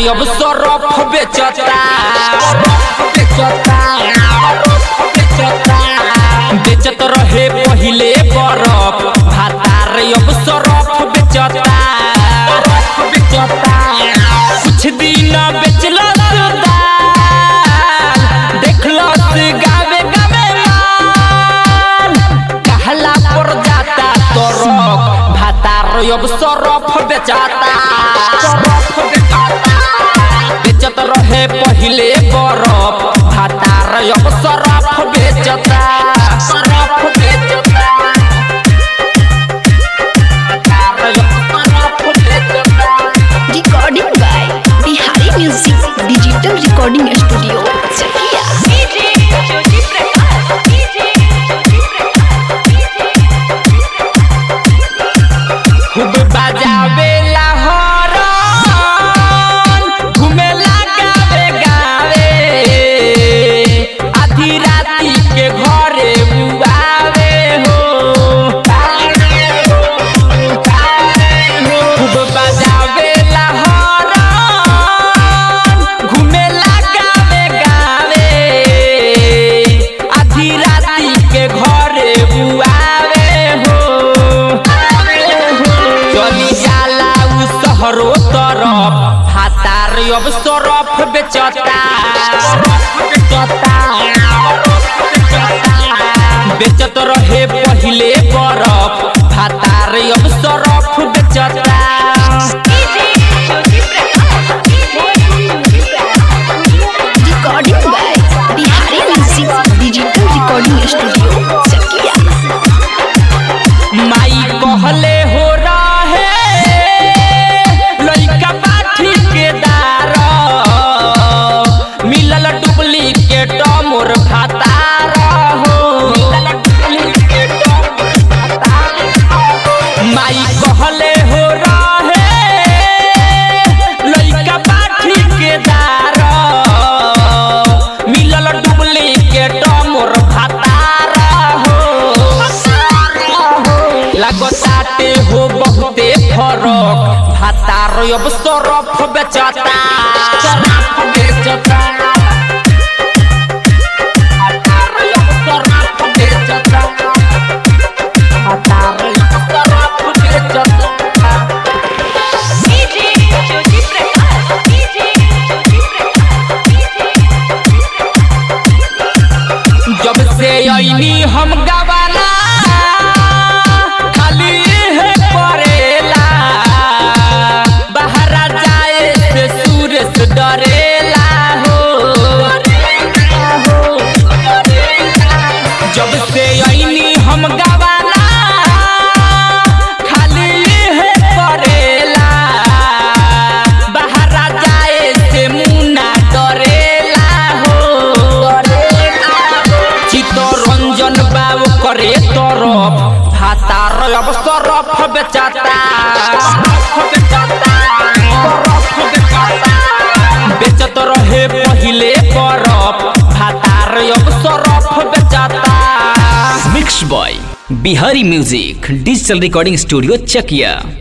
अब सरफ बेचता बेचता बेचता बेचत रहे पहिले बरफ भातार अब सरफ बेचता बेचता कुछ दिन बेचलस दाल देखलस गावे गावे माल कहला पर जाता तरफ भातार अब सरफ बेचाता सरफ बेचाता बेचत रहे पहिले बरफ भातार अब सरफ बेचता सरफ बेचता भातार अब सरफ बेचता Recording by Bihari Music Digital Recording Studio, Chakia. DJ Jyoti Prakash DJ Jyoti खूब बजावे लाहौरन घुमेला गावे गावे आधी राती के घरे बुआवे हो खूब बजावे लाहौरन घुमेला गावे गावे आधी राती के घरे बुआवे हो चली जाला उ शहरो तरफ हातार अब सरफ बेचता बेचत रहे पहिले बरफ भातार अब सरफ बेचता DJ Jyoti Recording by Bihari Music Digital Recording Studio, Chakia. माई कहले हो रहे लइका बाठी के दार मिलल डुप्लीकेट मोर भातार हो माई कहले हो रहे लइका बाठी के दार मिलल डुप्लीकेट मोर भातार हो लगताटे हो बहुते फरक भातार अब सरफ बेचता सरफ बेचता भातार अब सरफ बेचता भातार अब सरफ बेचता डीजे ज्योति प्रकाश डीजे ज्योति जब से ऐनी हम गवाला खाली है परेला बाहर जाए से सूरज डरेला हो जब से ऐनी हम गवाला खाली है परेला बाहर जाए से मुन्ना डरेला हो चित्तरंजन बाबू करे तरफ भातार अब सरफ बेचाता बेचत रहे पहिले बरफ भातार अब सरफ बेचाता mix by Bihari music digital recording studio Chakiya